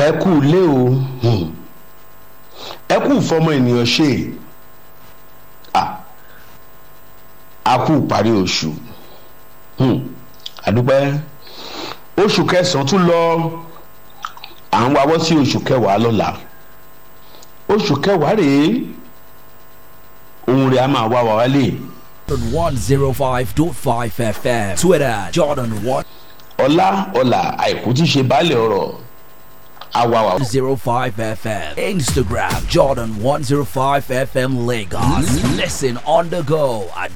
ẹ kú ilé o hmm. ẹ kú fọmọ ènìyàn ṣe Ah. a kú parí oṣù Hmm. àdúpẹ́ oṣù kẹsàn-án tún lọ à ń wáwọ́ sí oṣù kẹwàá lọ́la oṣù kẹwàá rèé ohun rẹ̀ a máa wá wa wálé Jordan 105.5 FM. Twitter, Jordan ọlá ọlà àìkú tí ṣe baálẹ̀ ọ̀rọ̀ àwa wa. 105 FM. Instagram, Jordan 105 FM Lagos. Listen on the go at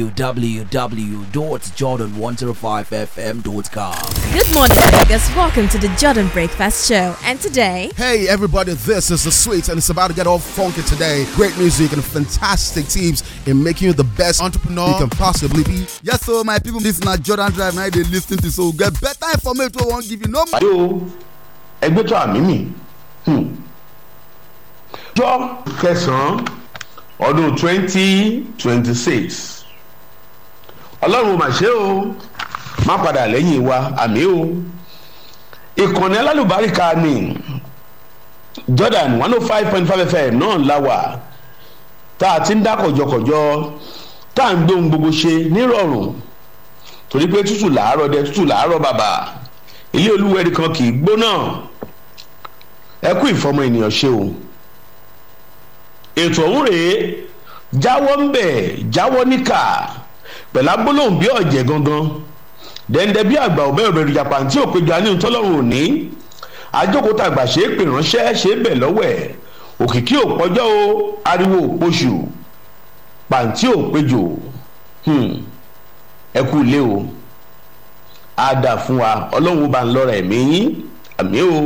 www.jordan105fm.com. Good morning, Vegas. Welcome to the Jordan Breakfast Show. And today, Hey everybody, this is the Sweets and it's about to get all funky today. Great music and fantastic tips in making you the best entrepreneur you can possibly be. Yes, so my people, this na Jordan Drive now they lis ten to so get better information wey wan give you no pàdé o ẹgbẹ́ tó àmì mi jọ kẹsàn-án ọdún twenty twenty six ọlọ́run mà ṣe o má padà lẹ́yìn wa àmì o ìkànnì alálùbáríkà ni jordan one oh five point five fm náà la wà tá a ti ń dá kọ̀jọ̀kọ̀jọ̀ tá a ń gbé ohun gbogbo ṣe nírọ̀rùn torí pé tútù làárọ̀ dẹ tútù làárọ̀ bàbà ilé olúwẹ̀rí kan kì í gbóná ẹ kú ìfọmọ ènìyàn ṣe o ètò ọ̀hún rèé jáwọ́ ń bẹ̀ jáwọ́ níkà pẹ̀lú agbólóhùn bí ọ̀jẹ̀ gangan dẹ́ndẹ́ bí àgbà ọ̀bẹ òbẹ̀rù jàpá tí òpéjọ àníhùn tọ́lọ́run òní àjókòtà àgbà ṣe é pè ránṣẹ́ ṣe é bẹ̀ lọ́wọ́ ẹ̀ òkìkí òpọ́jọ́ o ariwo òpoṣù pàǹtí òpéjọ ẹ kú ilé o á dà fún wa ọlọ́run bá ń lọ́ra ẹ̀mí yín àmì o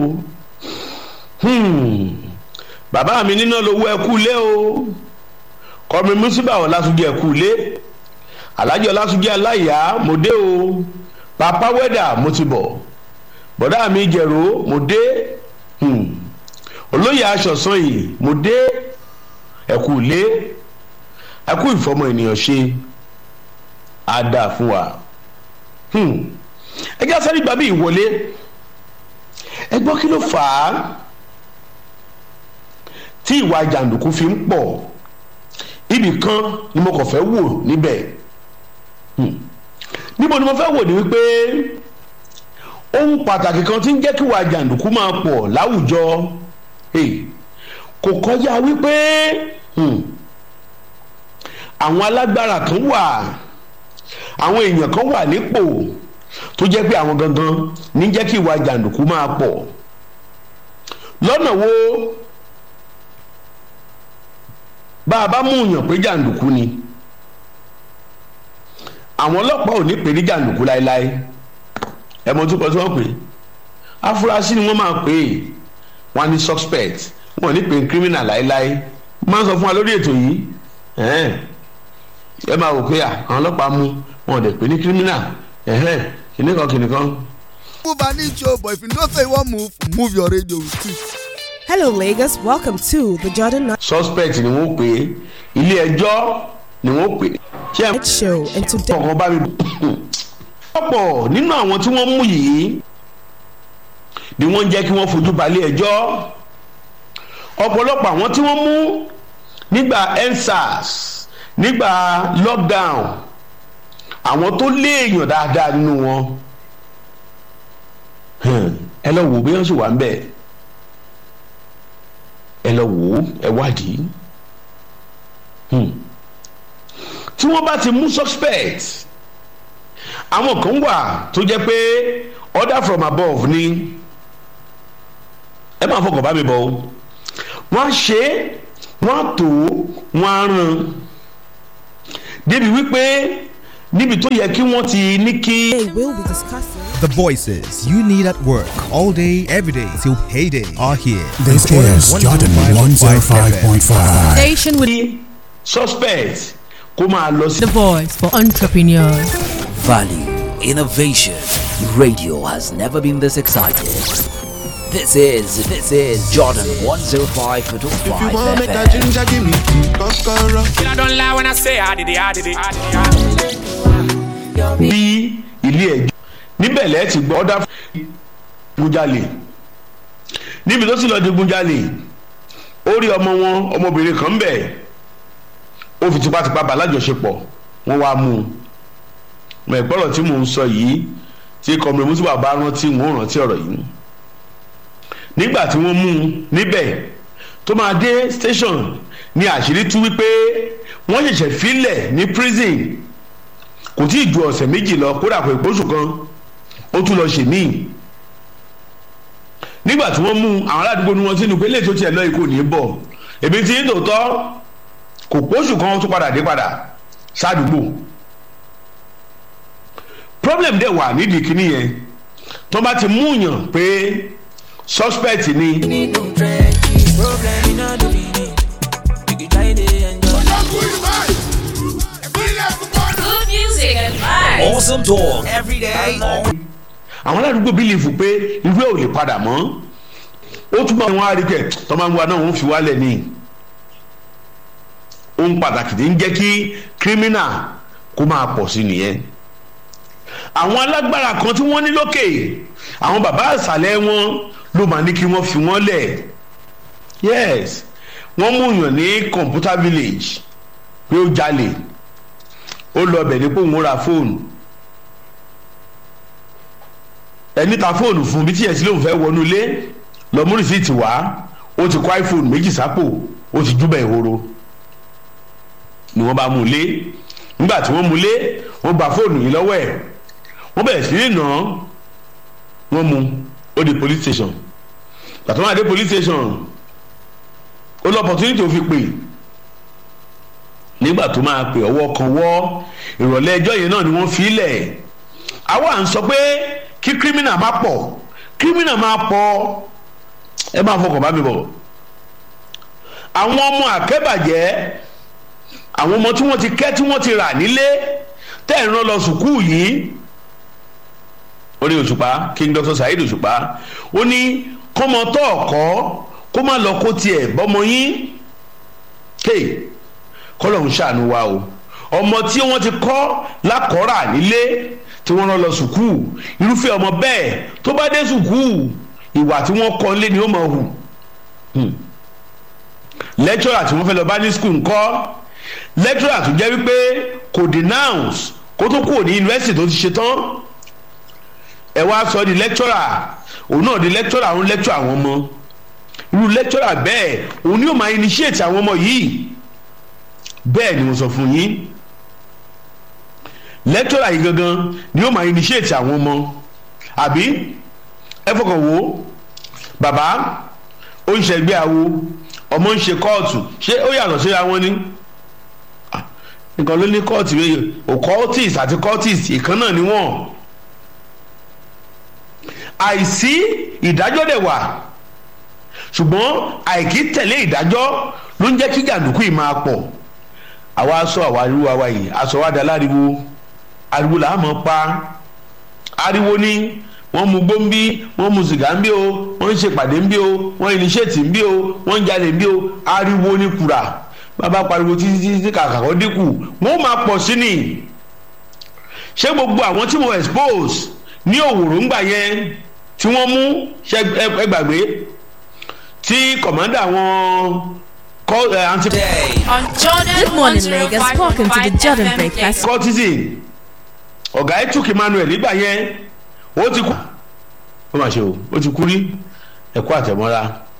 Hmm. bàbá mi níná lówó ẹ kú ilé o kọ́mi músíbà ọ̀làsúnjẹ ẹ kú ilé alájọ ọ̀làsúnjẹ aláìyá mo dé o papa wẹ́dà mo ti bọ̀ bọ̀dá mi jẹ̀rọ mo dé Hmm. olóyè aṣọ̀sán yìí mo dé ẹ kú ilé ẹ kú ìfọmọ ènìyàn ṣe á dà fún wa Hmm. ẹ jẹ́ sáré gbàbí ìwọlé ẹ gbọ́ kí ló fà á tí ìwà jàǹdùkú fi ń pọ̀ ibì kan ni mo kàn fẹ́ wò níbẹ̀ Hmm. níbo ni mo fẹ́ wò ní wípé ohun pàtàkì kan tí ń jẹ́ kí ìwà jàǹdùkú máa pọ̀ láwùjọ hey, kò kọjá wípé hmm, àwọn alágbára kan wà àwọn èèyàn kan wà nípò tó jẹ́ pé àwọn gangan ní jẹ́ kí ìwà jàǹdùkú máa pọ̀ lọ́nà wo bá a bá mú yàn pé jàǹdùkú ni àwọn ọlọ́pàá ò ní pè ní jàǹdùkú láéláé ẹ mọ tó kọ tí wọ́n pè afurasí ni wọ́n máa pè é wọ́n á ní suspect wọ́n ò ní pè ní criminal láéláé máa ń sọ fún wa lórí ètò yìí ẹ̀hẹ́n ẹ máa wò pé à àwọn ọlọ́pàá mú wọn ò dẹ̀ pè ní criminal ẹ̀hẹ́n kìnìkan kìnìkan move and eat show but if you know say you wan move move your radio with it. Hello, Lagos. Welcome to the Jordan suspect ni wọ́n pè é ilé ẹjọ́ ni wọ́n pè é ṣé ẹ Night Show. And today, ọkàn bá mi ọ̀pọ̀ nínú àwọn tí wọ́n mú yìí ni wọ́n ń jẹ́ kí wọ́n fojú balẹ̀ ẹjọ́ ọ̀pọ̀lọpọ̀ àwọn tí wọ́n mú nígbà endsars nígbà lockdown àwọn tó léèyàn dáadáa nínú wọn Hmm, ẹ lọ wò bí wọ́n sì wà ń bẹ̀ ẹ lọ wò ó ẹ wádìí Hmm. tí wọ́n bá ti mú suspect àwọn kan wà tó jẹ́ pé order from above ni ẹ máa fọkàn bá mi bọ̀ o wọ́n á ṣe é wọ́n á tó wọ́n á ràn débi wípé níbi tó yẹ kí wọ́n ti ní kí. we'll be discussing. The voices you need at work all day, every day till payday are here. This is Jordan 105.5. station with kí suspect kó máa lọ sí. the voice for entrepreneurs. Value, innovation. Radio has never been this excited. This is this is Jordan 105.5 FM. ginger give me tea kokoro. I don't lie when I say I did it, I did it, I did it. I did it. bí ilé ẹjọ́ níbẹ̀ lẹ́ẹ̀ ti gbọ́ ọ́dà fún jalè níbi tó sì lọ digunjalè ó rí ọmọ wọn ọmọbìnrin kan ń bẹ̀ ó fi tipátipá bá lájọṣepọ̀ wọ́n wá mú un mọ̀ ìpọ́rọ̀ tí mò ń sọ yìí tí kọ́mìnrin mùsùlùmí bá rántí wọ́n rántí ọ̀rọ̀ yìí nígbà tí wọ́n mú un níbẹ̀ tó máa dé station ní àṣírí tú wípé wọ́n ṣẹ̀ṣẹ̀ filẹ̀ ní prison kò tí ì ju ọ̀sẹ̀ méjì lọ kódà kò ìpóṣù kan ó tún lọ ṣèmíì nígbà tí wọ́n mú àwọn aládùúgbò ní wọn sínú pé lè tó tiẹ̀ lọ ikú ní bọ̀ èmi ti ń tòótọ́ kò póṣù kan ó tún padà dé padà sádùúgbò problem dẹ̀ wà nídìí kíní yẹn tó bá ti mú yàn pé suspect ni. Good music and vibes. Awesome talk every day. all àwọn aládùúgbò bílífù pé irú ẹ̀ ò lè padà mọ́ ó túbọ̀ wọn á rí kẹ̀ tó máa ń wá náà wọ́n fi wálẹ̀ ní ohun pàtàkì tí ń jẹ́ kí kírímínà kó máa pọ̀ sí nìyẹn àwọn alágbára kan tí wọ́n ní lókè àwọn bàbá àṣàlẹ̀ wọn ló máa ní kí wọ́n fi wọ́n lẹ̀ yes wọ́n mú yàn ní computer village pé ó jalè ó lọ bẹ̀ ní pé òun ra fóònù ẹni ta fóònù fún bí tíyẹ̀ sí lóun fẹ́ wọnú ilé lọ mú rìsíìtì wá ó ti kó iphone méjì sápò ó ti júbẹ̀ ìhoro ni wọ́n bá mú un lé nígbà tí wọ́n mú un lé wọ́n gba fóònù yìí lọ́wọ́ ẹ̀ wọ́n bẹ̀rẹ̀ sí ní nà án wọ́n mú ó di police station gbàtọ́ wọn àdé police station ó lọ opportunity ó fi pè nígbà tó máa pè ọwọ́ kan wọ́ ìrọ̀lẹ́ ẹjọ́ yẹn náà ni wọ́n fi lẹ̀ àwa à ń sọ pé kí kírímìnà má pọ̀ kírímìnà má pọ̀ ẹ máa fọkàn bá mi bọ̀ àwọn ọmọ àkẹ́bàjẹ́ àwọn ọmọ tí wọ́n ti kẹ́ tí wọ́n ti rà nílé tẹ́ ẹ̀ ń rán lọ sùkúù yìí orí òṣùpá king dr saheed òṣùpá ó ní kọ́mọ tó ọ̀kọ́ kó má lọ kó tiẹ̀ bọ́mọ yín kéè kọ́lọ́hún ṣàánú wa o ọmọ tí wọ́n ti kọ́ lákọ́rà nílé tí wọ́n rán lọ sùkúù irúfẹ́ ọmọ bẹ́ẹ̀ tó bá dé sùkúù ìwà tí wọ́n kọ́ nílé ni ó máa hù lẹ́tọ́rà tí wọ́n fẹ́ lọ bá ní skul ńkọ́ lẹ́tọ́rà tó jẹ́ wípé kò denounce kó tó kúrò ní yunifásitì tó ti ṣe tán ẹ wá sọ di lẹ́tọ́rà òun náà di lẹ́tọ́rà òun lẹ́tọ́ àwọn ọmọ irú lẹ́tọ́rà bẹ́ẹ̀ òun ni ó máa initiate àwọn ọmọ yìí bẹ́ẹ̀ ni mo sọ fún yín lẹ́tọ́rà yìí gangan ni ó máa initiate àwọn ọmọ àbí ẹ fọkàn wò ó bàbá ó ń ṣẹgbẹ́ awo ọmọ ń ṣe kóòtù ṣé ó yàtọ̀ síra wọn ni nǹkan ló ní kóòtù méjì occultist àti cultist ìkan náà ni wọ́n àìsí ìdájọ́ dẹ̀ wà ṣùgbọ́n àìkí tẹ̀lé ìdájọ́ ló ń jẹ́ kí jàǹdùkú yìí máa pọ̀ àwa sọ àwa ariwo àwa yìí aṣọ wa da láriwo ariwo là á mọ̀ pa ariwo ni wọ́n mu gbó ń bí wọ́n mu sìgá ń bí o wọ́n ń ṣèpàdé ń bí o wọ́n iníṣẹ́ẹ̀tì ń bí o wọ́n ń jalè ń bí o ariwo ní kura bàbá pariwo títí títí kàkà kó dínkù wọ́n máa pọ̀ sí ni ṣé gbogbo àwọn tí mo expose ní òwòrò ńgbà yẹn tí wọ́n mú ṣe ẹgbàgbé tí kọ̀mọ́dà wọn kọ́ ẹ̀ anti. On Jordan Good morning, Lagos. Welcome to the Jordan Breakfast. cortisone ọ̀gá etuk emmanuel nígbà yẹn ó ti kú ó mà ṣe o ó ti kú rí ẹ̀kọ́ àtẹ̀mọ́ra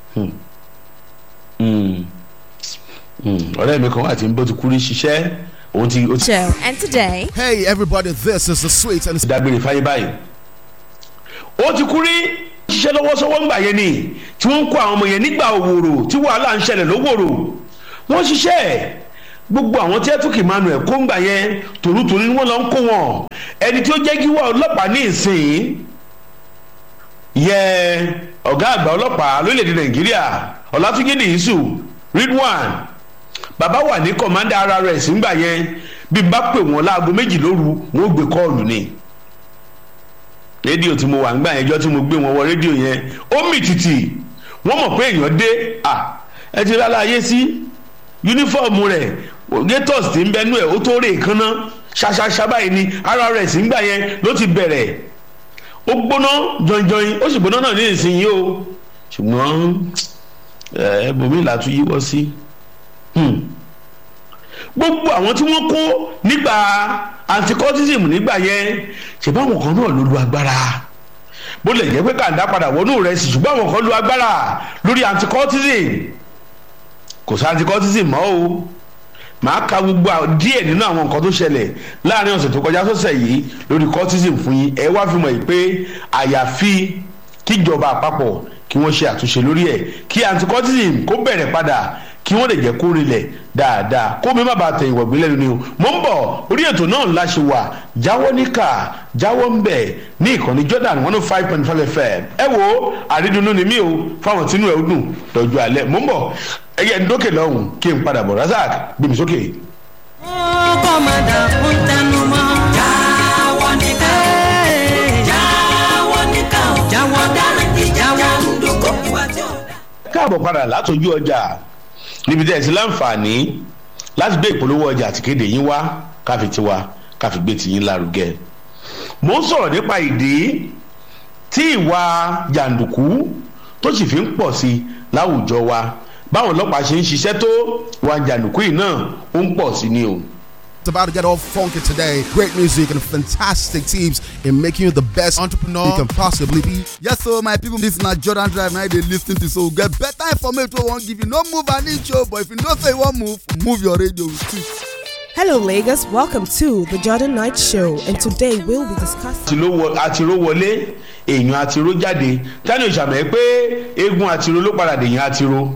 ọ̀rẹ́ mi kan wà tí ń bó ti kú rí ṣiṣẹ́ òun ti ó ti Show. And today, Hey, everybody, this is the sweet and dágbére fáyé báyìí ó ti kú rí ṣiṣẹ́ lọ́wọ́sọ́wọ́ ńgbà yẹn ni tí wọ́n ń kó àwọn ọmọ yẹn nígbà òwòrò tí wàhálà ń ṣẹlẹ̀ lówòrò wọ́n ṣiṣẹ́ gbogbo àwọn tí ẹtùkì emmanuel kó ńgbà yẹn tòrútòrú ni wọ́n lọ ń kó wọn ẹni tí ó jẹ́ kí wọ́n ọlọ́pàá ní ìsìn yẹ ọ̀gá àgbà ọlọ́pàá lórílẹ̀‐èdè nàìjíríà ọ̀làtúnjẹ́dẹ̀ yìísù ridwan bàbá wà ní kọ̀mándà rrs ńgbà yẹn bí n bá pè wọ́n láago méjì lóru wọ́n ó gbé kọ́ọ̀lù ni rédíò tí mo wà ńgbà yẹn jọ tí mo gbé wọn wọ rédíò yẹn ó mì tìtì wọ́n mọ̀ pé èèyàn dé à ẹ ti rálá ayé sí yúnífọ̀mù rẹ̀ gators ti ń bẹnu ẹ̀ ó tó rè kánná ṣaṣaṣa báyìí ni rrs ńgbà yẹn ló ti bẹ̀rẹ̀ ó gbóná jọnjọin ó sì gbóná náà ní ìsinyìí o ṣùgbọ́n ẹbùnmí làtún yíwọ́ sí gbogbo àwọn tí wọ́n kó nígbà anticultism nígbà yẹn ṣèbá àwọn kan náà ló lu agbára bó lè jẹ́ pé kàńdá padà wọnú rẹ̀ sì ṣùgbọ́n àwọn kan lu agbára lórí anticultism kò sí anticultism mọ́ o màá ka gbogbo díẹ̀ nínú àwọn nǹkan tó ṣẹlẹ̀ láàrin ọ̀sẹ̀ tó kọjá sọ́sẹ̀ yìí lórí cultism fún yín ẹ wá fi mọ̀ yìí pé àyàfi kíjọba àpapọ̀ kí wọ́n ṣe àtúnṣe lórí ẹ̀ kí anticultism kó bẹ̀rẹ̀ padà kí wọ́n lè jẹ́ kó rinlẹ̀ dáadáa kó mi má bàa tẹ̀ ìwọ̀gbìn lẹ́nu ni o mo ń bọ̀ orí ètò náà ńlá ṣe wà jáwọ́ níkà jáwọ́ ń bẹ̀ ní ìkànnì Jordan one oh five point five FM ẹ wo àrídùnnú ni mí o fáwọn tínú ẹ̀ ó dùn lọ́jọ́ alẹ́ mo ń bọ̀ ẹyẹ ń dókè lọ́hùn kí n padà bọ̀ Razak gbé mi sókè. ó kọ́ máa dà fún tẹnu mọ́. jáwọ́ níkà jáwọ́ níkà jáwọ́ dáná jáwọ́ ndókò wájú. káàbọ̀ padà látọjú ọjà níbi tẹ́ ẹ ti láǹfààní láti gbé ìpolówó ọjà àti kéde yín wá káfi tiwa káfi gbé tiyín lárugẹ. mo ń sọ̀rọ̀ nípa ìdí tí ìwà jàǹdùkú tó sì fi ń pọ̀ sí i láwùjọ wa báwọn ọlọ́pàá ṣe ń ṣiṣẹ́ tó ìwà jàǹdùkú yìí náà ó ń pọ̀ sí ni o. It's about to get all funky today. Great music and fantastic teams in making you the best entrepreneur you can possibly be. Yes, so my people, this na Jordan Drive now they lis ten to so get better information wey wan give you. No move an inch o, but if you know say you wan move, move your radio with it. Hello, Lagos. Welcome to the Jordan Night Show, and today we'll be discussing. àtiró wọlé èèyàn àtiró jáde tani òṣàmẹ́ pé eégún àtiró ló padà dèèyàn àtiró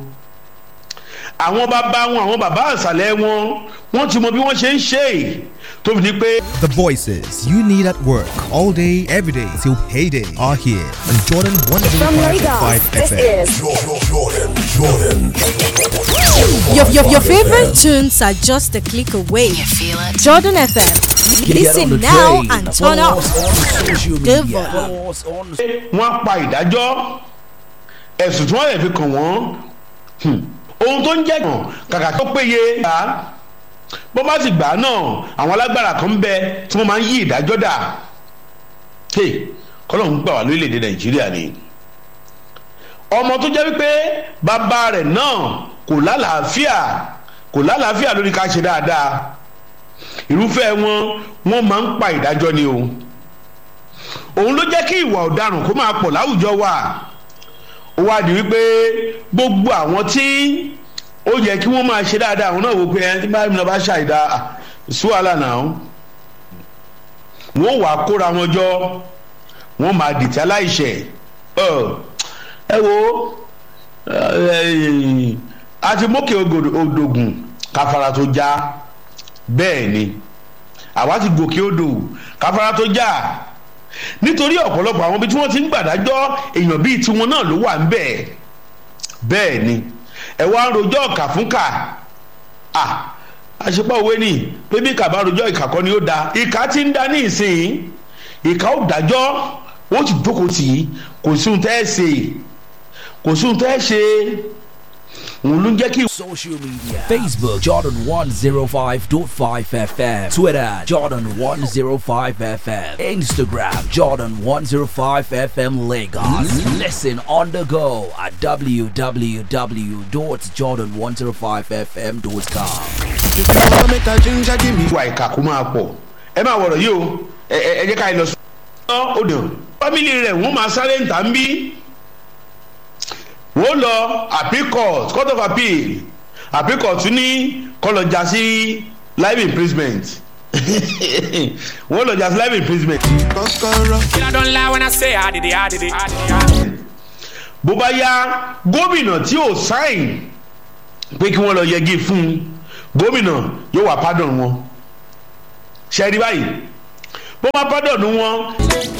àwọn bàbá wọn àwọn bàbá àṣàlẹ̀ wọn wọ́n ti mọ bí wọ́n ṣe ń ṣe é tó fi di pé. The voices you need at work all day, every day till payday are here on Jordan 105.5 FM. Jordan, Jordan. Your, your, your favorite tunes are just a click away. You feel it? Jordan FM. Get on the Listen now train. and turn Follow up. us on social Good media. boy. Follow us on wọ́n pa ìdájọ́ ẹ̀sùn tí wọ́n lè fi kàn wọ́n hmm, ohun tó ń jẹ́ kàn kàkà tó péye gbà á bó bá sì gbà á náà àwọn alágbára kan ń bẹ tí wọ́n máa ń yí ìdájọ́ dà kọ́lọ́hún gbà wá lórílẹ̀‐èdè nàìjíríà ni ọmọ tó jẹ́ wípé bàbá rẹ̀ náà kò lálàáfíà kò lálàáfíà lórí ká ṣe dáadáa irúfẹ́ wọn wọ́n máa ń pa ìdájọ́ ni o òun ló jẹ́ kí ìwà ọ̀daràn kó máa pọ̀ láwùjọ wa ó wá di wípé gbogbo àwọn tí ó yẹ kí wọ́n máa ṣe dáadáa àwọn náà wò pé ẹni tí báyìí náà bá ṣàìdá ṣúwàlà náà wọ́n wàá kóra wọn jọ wọ́n máa dìtẹ̀ aláìṣẹ̀ ẹ wo àti mókè odògùn káfara tó já bẹ́ẹ̀ ni àwa ti gòkè odò káfara tó já nítorí ọ̀pọ̀lọpọ̀ àwọn ibi tí wọ́n ti ń gbàdájọ́ èèyàn bíi tiwọn náà ló wà ń bẹ̀ bẹ́ẹ̀ ni ẹ wá ń rojọ́ ọ̀kà fún kà à àṣepọ̀ òwe ni pé bí kàbá rojọ́ ìkà kọ́ ni ó da ìkà ti ń da ní ìsìn ìkà ó dájọ́ wọ́n ti jókòó tì í kò sí ohun tẹ́ ẹ ṣe kò sí ohun tẹ́ ẹ ṣe òun ló ń jẹ́ kí. social media Facebook Jordan 105.5 FM Twitter Jordan 105 FM Instagram Jordan 105 FM Lagos Listen on the go at www.jordan105fm.com ìwà ìkà kó máa pọ̀ ẹ máa wọ̀rọ̀ yìí o ẹ ẹ jẹ́ ká ẹ lọ sọ ọ́ odò fámìlì rẹ̀ wọ́n máa sáré ń tà ń bí wọ́n lọ appeal court court of appeal appeal court ní kọlọ̀jà sí life imprisonment wọ́n lọ jà sí life imprisonment. Kí I don't lie when I say I did it, I did it, I did it. bó bá yá gómìnà tí ò sáìn pé kí wọ́n lọ yẹgi fún un gómìnà yóò wá pardon wọn ṣe rí báyìí bó bá pardon wọn.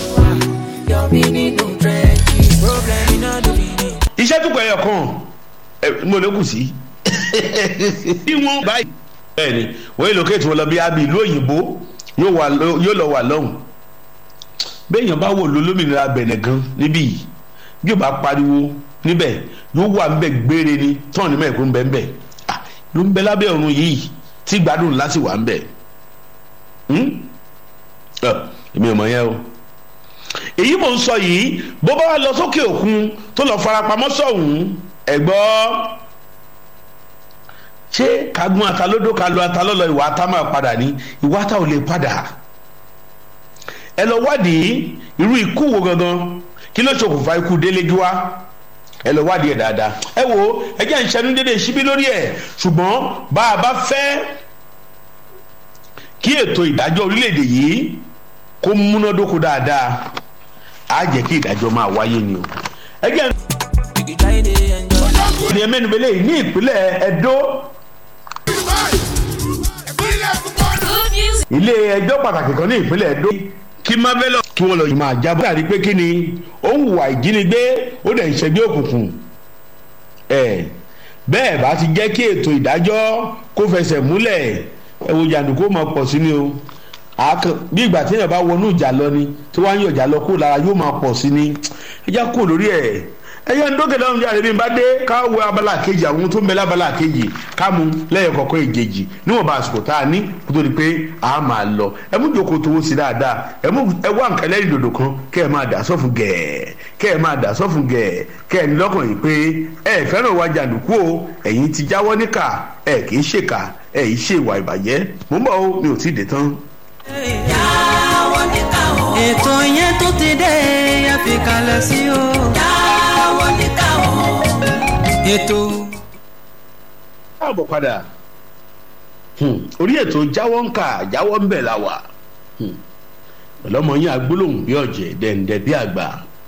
iṣẹ́ tó pẹ̀yọ̀ kan ẹ̀ mo lè kù sí bí wọ́n báyìí bẹ́ẹ̀ ni wọ́n yóò lókè tí wọ́n lọ bí abi ìlú òyìnbó yóò wà lọ- yóò lọ wà lọ́hùn béèyàn bá wò ló lómìnira bẹ̀nẹ̀ gan níbí yìí bí o bá pariwo níbẹ̀ yóò wà níbẹ̀ gbére ni tọ́ọ̀nù mẹ́ẹ̀kú ń bẹ́ ń bẹ̀ Ah, ló ń bẹ lábẹ́ ọ̀run yìí tí gbádùn láti wà ń bẹ̀ Hmm? Ẹ, èmi ò mọ̀ yẹn o èyí mò ń sọ yìí bó bá wà lọ sókè òkun tó lọ farapamọ́ sọ̀hún ẹ̀gbọ́ ṣé kagun atalódó kalu atalọ́lọ́ ìwà ata máa padà ní ìwà ata ò lè padà ẹ lọ wádìí irú ikú wo gangan kí ló ṣokùnfà ikú délédúwá ẹ lọ wádìí ẹ dáadáa ẹ wo ẹ jẹ́ ìṣẹ́nu dédé síbí lórí ẹ̀ ṣùgbọ́n bá a bá fẹ́ kí ètò ìdájọ́ orílẹ̀-èdè yìí kó múnádóko dáadáa á jẹ́ kí ìdájọ́ máa wáyé ni o ẹ jẹ́ ní ẹmẹ́nubẹ́lẹ́ yìí ní ìpínlẹ̀ Ẹdó ilé ẹjọ́ pàtàkì kan ní ìpínlẹ̀ Ẹdó kí mábẹ́lọ̀ kí wọ́n lọ yìí máa jábọ̀ àrí pé kí ni ó ń hùwà ìjínigbé ó dẹ̀ ń ṣẹgbẹ́ òkùnkùn ẹ̀ bẹ́ẹ̀ bá ti jẹ́ kí ètò ìdájọ́ kó fẹsẹ̀ múlẹ̀ ẹ wo jàǹdùkú mọ̀ pọ̀ sí ni o bí ìgbà tí èèyàn bá wọnú ìjà lọ ni tí wọ́n á yàn ìjà lọ kó lára yóò máa pọ̀ sí ni ẹ já kó lórí ẹ̀ ẹyẹ ń dókè lọ́run jáde bí n bá dé ká wo abala kejì àwọn tó ń bẹ lábala kejì ká mu lẹ́yìn kọ̀ọ̀kan ìjèjì níwọ̀n bá àsìkò tá a ní kó tó di pé a máa lọ ẹ mú jókòó tó wó sí dáadáa ẹ mú ẹ wá nǹkan lẹ́yìn dòdò kan kẹ́ ẹ máa dà sọ́fun gẹ̀ẹ́ kẹ́ ẹ máa dà sọ́fun gẹ̀ẹ́ kẹ́ ẹ ní lọ́kàn yìí pé ẹ fẹ́ràn wa jàǹdùkú o ẹ̀yin ti jáwọ́ níkà ẹ kì í ṣèkà ẹ yìí ṣe ìwà ìbàjẹ́ mò ń bọ̀ o mi ò tí ì dé tán. ètò yẹn tó ti dé ẹ fi kalẹ̀ sí o. jáwọ́ níkà o. ètò. káàbọ̀ padà orí ètò jáwọ́ ń kà jáwọ́ ń bẹ̀ la wà pẹ̀lọ́mọ yín agbólóhùn bí ọ̀jẹ̀ dẹ̀ǹdẹ̀ bí àgbà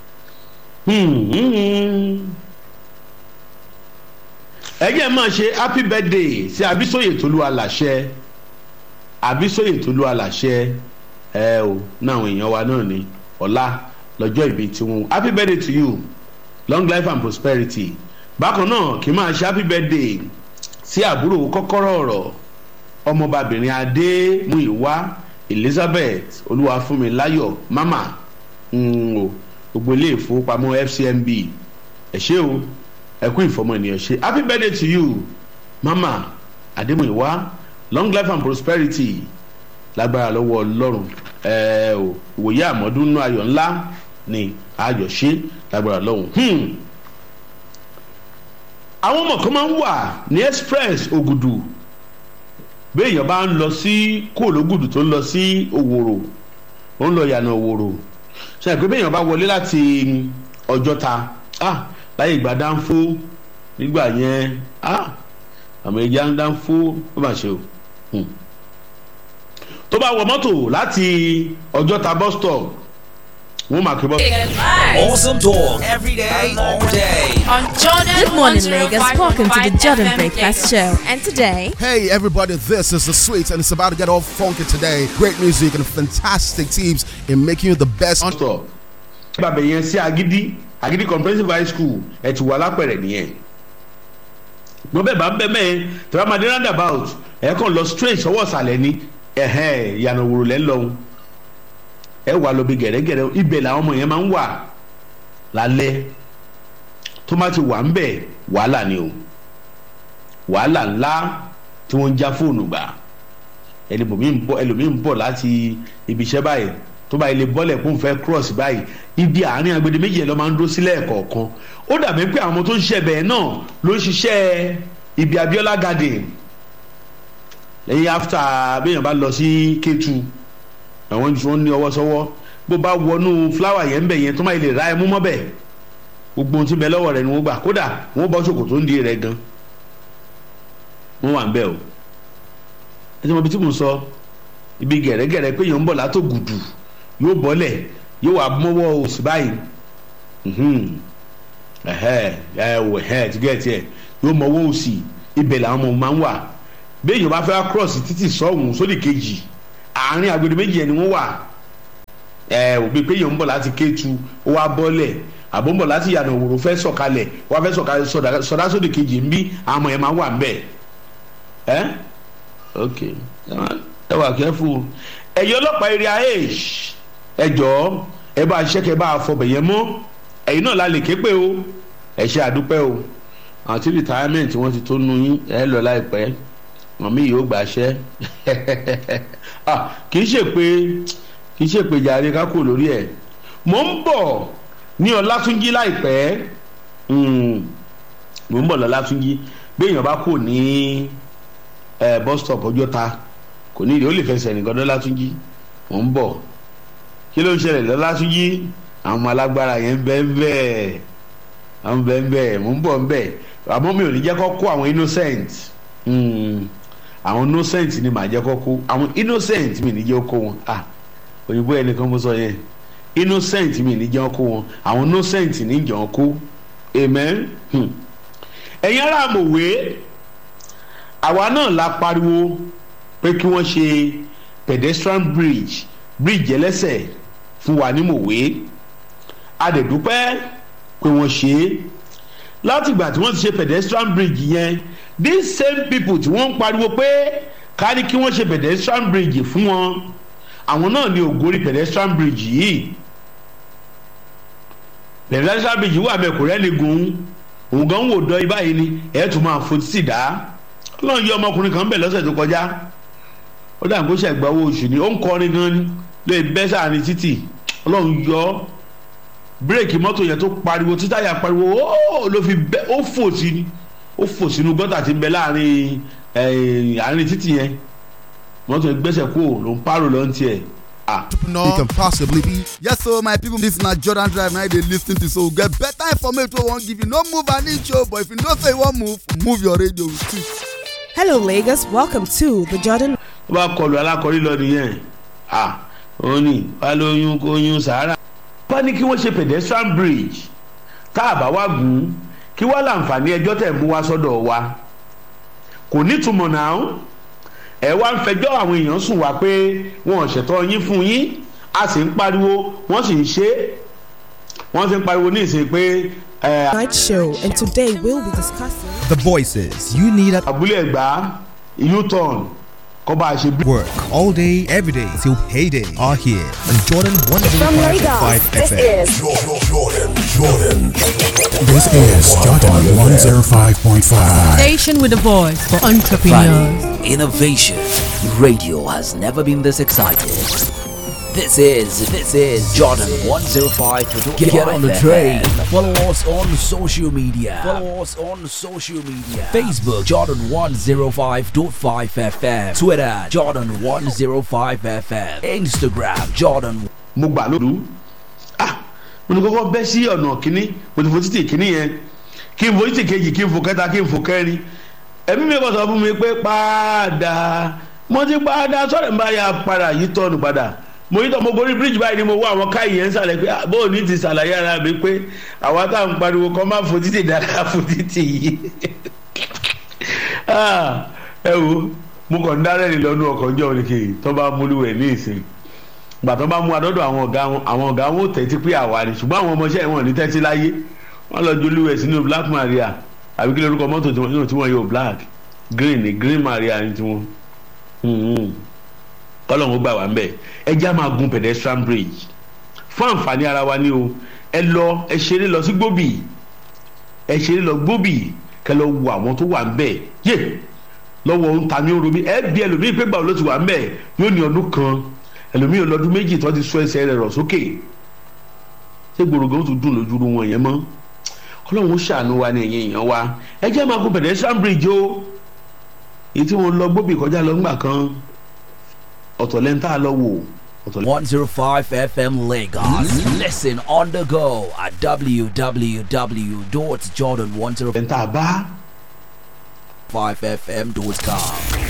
ẹ jẹ́ máa ṣe happy birthday sí Abísóyè Tolú Aláṣẹ Abísóyè Tolú Aláṣẹ ẹ o náà àwọn èèyàn wa náà ni ọ̀la lọ́jọ́ ìbí tiwọn happy birthday to you long life and prosperity bákan náà kì í máa ṣe happy birthday sí àbúrò kọ́kọ́rọ́ ọ̀rọ̀ ọmọbabìnrin adémúìwá elizabeth olúwafúnmiláyọ̀ mama o gbogbo ilé ìfowópamọ́ fcmb ẹ ṣé o ẹ kú ìfọmọ ènìyàn ṣe happy birthday to you mama adémúìwá long life and prosperity lágbára lọ́wọ́ ọlọ́run ẹ o ìwòye àmọ́dún nínú ayọ̀ ńlá ni ayọ̀ ṣe lágbára lọ́hùn àwọn ọmọ kan máa ń wà ní express ògùdù béèyàn bá ń lọ sí kóòlógùdù tó ń lọ sí òwòrò ó ń lọ yànà òwòrò ṣe pé béèyàn bá wọlé láti ọjọ́ta ah láyé ìgbà dánfó nígbà yẹn ah àmọ́ ìjà ń dánfó ó mà ṣe o tó bá wọ mọ́tò láti ọjọ́ta bus stop wọ́n máa kí bọ́. Awesome talk every day, all day. On Jordan Good morning, Lagos. Welcome to the 105 Jordan FM Breakfast Show. And today, Hey everybody, this is the sweet and it's about to get all funky today. Great music and fantastic teams in making you the best. bus stop bàbá yẹn sí agidi agidi comprehensive high school ẹ ti wà lápẹ̀rẹ̀ nìyẹn gbọ́n bẹ́ẹ̀ bá ń bẹ́ mẹ́ẹ̀ tí wọ́n máa dé roundabout ẹ̀ kàn lọ straight sọ́wọ́ ọ̀sàlẹ̀ ni ẹ̀hẹ́n ìyànà òwúrò lẹ́ ń lọ́hùn ẹ wà lọ bí gẹ̀rẹ́gẹ̀rẹ́ ibẹ̀ làwọn ọmọ yẹn máa ń wà lálẹ́ tó má ti wà ń bẹ̀ wàhálà ni o wàhálà ńlá tí wọ́n ń já fóònù gbà ẹlòmíì ń bọ̀ ẹlòmíì ń bọ̀ láti ibi iṣẹ́ báyìí tó bá ilé bọ́lẹ̀ kó n fẹ́ cross báyìí ibi àárín agbede méjì ẹ̀ lọ́ máa ń dó sílẹ̀ kọ̀ọ̀kan ó dàbí pé àwọn tó ń ṣiṣẹ́ bẹ́ẹ̀ náà ló ń ṣiṣẹ́ ibi Abiola garden lẹ́yìn after béèyàn bá lọ sí Kétu àwọn tí wọ́n ní ọwọ́ sọ́wọ́ bó bá wọnú fúláwà yẹn ń bẹ̀ yẹn tó máa lè ra ẹmú mọ́bẹ̀ gbogbo ohun tí bẹ lọ́wọ́ rẹ̀ ni wọ́n gbà kódà wọ́n bọ́ ṣòkòtò ń di rẹ̀ gan wọ́n wà ń bẹ̀ o ẹ ti mọ ibi tí mo sọ ibi gẹ̀rẹ́gẹ̀rẹ́ pé èèyàn ń bọ̀ látò gùdù yóò bọ́lẹ̀ yóò wá mọ́wọ́ òsì báyìí ẹ̀hẹ́ ẹ̀ wò ẹ̀ ti gẹ̀ tiẹ̀ yóò mọ́wọ́ òsì ibẹ̀ làwọn ọmọ máa ń wà bí èèyàn bá fẹ́ cross títì sọ́hùn sódì kejì àárín agbede méjì ẹni wọ́n wà ẹ òbí pé èèyàn ń bọ̀ láti Kétu ó wá bọ́lẹ̀ àbó ń bọ̀ láti yànnà òwòrò fẹ́ sọ̀kalẹ̀ ó wá fẹ́ sọ̀kalẹ̀ sọ̀dá sódì kejì ń bí àwọn ọmọ yẹn máa wà ń bẹ̀ ẹ́ ok ẹ wà kẹ́fù ẹ̀yin ọlọ́pàá eré ahesh ẹ jọ̀ọ́ ẹ bá ṣẹ́kẹ́ bá fọbẹ̀ yẹn mọ́ ẹ̀yin náà la lè ké pé o ẹ ṣe àdúpẹ́ o àti retirement wọ́n ti tó nu yín ẹ lọ láìpẹ́ mọ̀mí yìí ó gbàṣẹ́ kì í ṣe pé kì í ṣe pé jàre ká kò lórí ẹ̀ mò ń bọ̀ ní ọlátúnjí láìpẹ́ Mm, mò ń bọ̀ lọ́látúnjí bí èèyàn bá kò ní ẹ bus stop ọjọ́ta kò ní ìdí ó lè fẹsẹ̀ nìkan lọ́látúnjí mò ń bọ̀ kí ló ń ṣẹlẹ̀ lọ́látúnjí àwọn ọmọ alágbára yẹn ń bẹ́ẹ̀ bẹ́ẹ̀ àwọn bẹ́ẹ̀ bẹ́ẹ̀ mò ń bọ̀ ń bẹ́ẹ̀ àmọ́ mi ò ní jẹ́ kó kó àwọn innocent Mm, àwọn innocent ni màá jẹ́ kó kó àwọn innocent mi ní jẹ́ kó wọn ah òyìnbó ẹnìkan mo sọ yẹn innocent mi ní jẹ́ kó wọn àwọn innocent ní jẹ́ kó amen Hmm. ẹ̀yin ará mòwe àwa náà la pariwo pé kí wọ́n ṣe pedestrian bridge bridge ẹlẹ́sẹ̀ fún wa ní mòwe a dẹ̀ dúpẹ́ pé wọ́n ṣe é látìgbà tí wọ́n ti ṣe pedestrian bridge yẹn these same people tí wọ́n ń pariwo pé ká ní kí wọ́n ṣe pedestrian bridge fún wọn àwọn náà ní ògórí pedestrian bridge yìí pedestrian bridge wà bẹ́ẹ̀ kò rẹ́ni gun òun gan wò dán ibà yìí ni ẹ̀ tún máa fò títì dá ọlọ́run yọ ọmọkùnrin kan bẹ̀ lọ́sẹ̀ tó kọjá ó dà kó ṣẹ̀gbá owó oṣù ni ó ń kọrin gan ni lóye bẹ́ sáàrin títì ọlọ́run yọ bírèkì mọ́tò yẹn tó pariwo títáyà pariwo ó ló fi bẹ́ ó fò sí ni ó fò sínú gọ́tà tí ń bẹ láàrin àárín títì yẹn mọ́tò yẹn gbẹ́sẹ̀ kó ló ń pààrọ̀ lọ́n tiẹ̀ He can possibly be. Yes, so my people, this na Jordan Drive now they lis ten to so get better information wey wan give you. No move an inch o, but if you know say you wan move, move your radio with it. Hello, Lagos. Welcome to the Jordan. ó bá kọlu alákọ̀rí lọ nìyẹn ah ó ní wàá lóyún kó yún sàárà. wọ́n ní kí wọ́n ṣe pedestrian bridge tá a bá wá gùn ún kí wọ́n láǹfààní ẹjọ́ tẹ̀ mú wá sọ́dọ̀ wa kò nítumọ̀ náà ẹ wá ń fẹjọ́ àwọn èèyàn sùn wá pé wọn ò ṣètò yín fún yín a sì ń pariwo wọ́n sì ń ṣe é wọ́n sì ń pariwo ní ìsìn pé. Night show, and today we'll be discussing The voices you need at abúlé ẹ̀gbá u-turn kọ́ bá a ṣe bí. work all day, every day till payday are here on Jordan 105.5 FM. Jordan, Jordan, Jordan. This is Jordan 105.5. Station with a voice for entrepreneurs. Friday, innovation. Radio has never been this excited. This is this is Jordan 105. Get, get on the train. Follow us on social media. Follow us on social media. Facebook Jordan 105.5 FM. Twitter Jordan 105 FM. Instagram Jordan. mo gbà lóru ah mo ní kọ́kọ́ bẹ́ sí ọ̀nà kínní mo ti fo títì kínní yẹn kí n fo títì kejì kí n fo kẹta kí n fo kẹrin ẹ̀mí mi kọ́ sọ fún mi pé padà mo ti padà sọ̀rọ̀ nípa ya padà yìí tọ́nu padà mo yí tọ́ mo gorí bíríjì báyìí ni mo wá àwọn káyì yẹn ń sàlẹ̀ pé ah, bóò ní ti sàlàyé ara mi pé àwa tá à ń pariwo kọ́ máa fo títì dáadáa fo títì yìí Ah, ẹ wo mo kàn ń dárẹ́ ni lọ́nu ọkọ̀ ọjọ́ òní tó bá múlùwẹ̀ ní ìsìn gbà tó bá mú adọ́dọ̀ àwọn ọ̀gá wọn àwọn ọ̀gá wọn ò tẹ́tí pé àwa ni ṣùgbọ́n àwọn ọmọọṣẹ́ wọn ò ní tẹ́tí láyé wọ́n lọ jolúwẹ̀ sínú black maria àbí kí lórúkọ mọ́tò tí wọ́n tí wọ́n yóò black green ni green maria ni tiwọn kọ́lọ́hún ó gbà wá ń bẹ̀ ẹ já máa gun pedestrian bridge fún àǹfààní ara wa ni o ẹ lọ ẹ ṣeré lọ sí gbòbì ẹ ṣeré lọ gbòbì kẹ lọ wo àwọn tó wà ń bẹ̀ yé lọ́wọ́ ń ta ní oromi ẹ bí ẹlòmíì pé gbàgbọ́ ló ti wà ń bẹ̀ yóò ní ọdún kan ẹlòmíì ọlọ́dún méjì tó ti sọ ẹsẹ̀ rẹ̀ rọ̀ sókè ṣé gbòrògbò tó dùn lójú wọn yẹn mọ́ ọlọ́run ó ṣàánú wa ní ẹ̀yìn èèyàn wa ẹ jẹ́ máa gun pedestrian bridge o èyí tí wọ́n lọ gbóbì kọjá lọ ńgbà kan ọ̀tọ̀ lẹ́ńtà lọ wò. 105 FM Lagos. Listen on the go at www.jordan105fm.com.